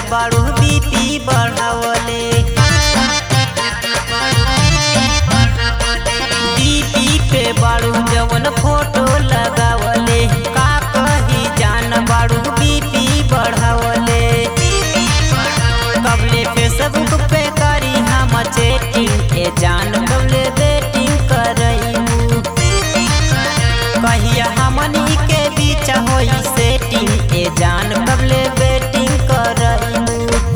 बाड़ू BP बढ़ावले BP पे बाड़ू जवन फोटो लगावले का कही जान बाड़ू बीपी बढ़ावले कबले फेसबुक पे करी हम चैटिंग ए जान कबले बेटिंग करईमू कहिया हमनी के बीच होई सेटिंग ए जान कबले बेटिंग करईमू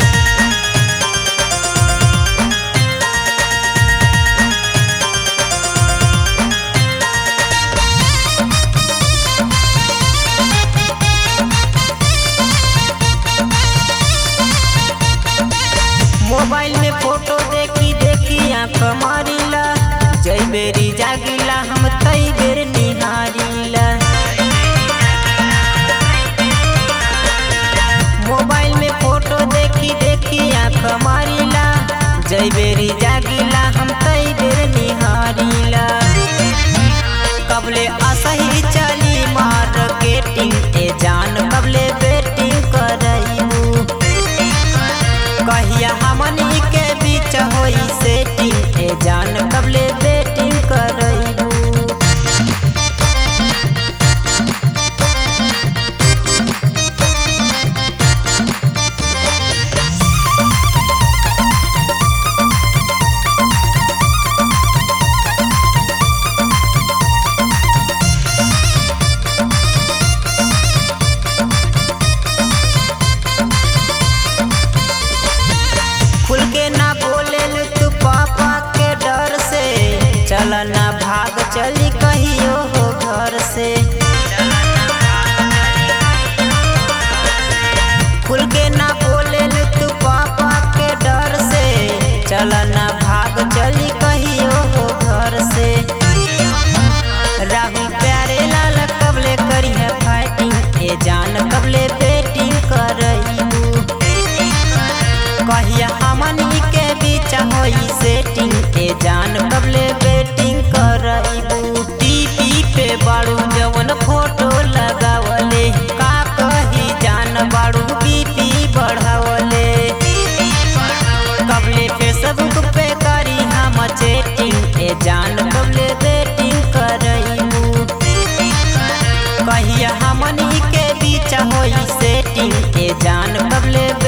मोबाइल में फोटो देखी देखी आंख मारिला जई बेरी जागिला हम तई बेर निहारिला मोबाइल में फोटो देखी देखी आंख मारिला जई बेरी जागिला हम तई बेर निहारिला कबले असही चली मार्केटिंग ए जान कबले बेटिंग करईबू कहिया हमनी के बीच होई सेटिंग ए जान कबले बेटिंग करईबू खुल के ना बोले तू पापा के डर से चल ना भाग चली कहियो हो घर से खुल के ना बोले तू पापा के डर से चल ना भाग चली कहियो हो घर से राहु प्यारे लाल कबले करी है फाइटिंग ए जान कबले बेटिंग करईबू कहिया हमनी के बीच होई सेटिंग ए जान कबले बेटिंग करईबू टीपी पे बाड़ू जवन फोटो लगावले का कही जान बाड़ू बीपी बढ़ावले कबले फेसबुक पे करी हम चैटिंग ए जान कबले बेटिंग करईबू कहिया हमनी के बीच होई सेटिंग ए जान कबले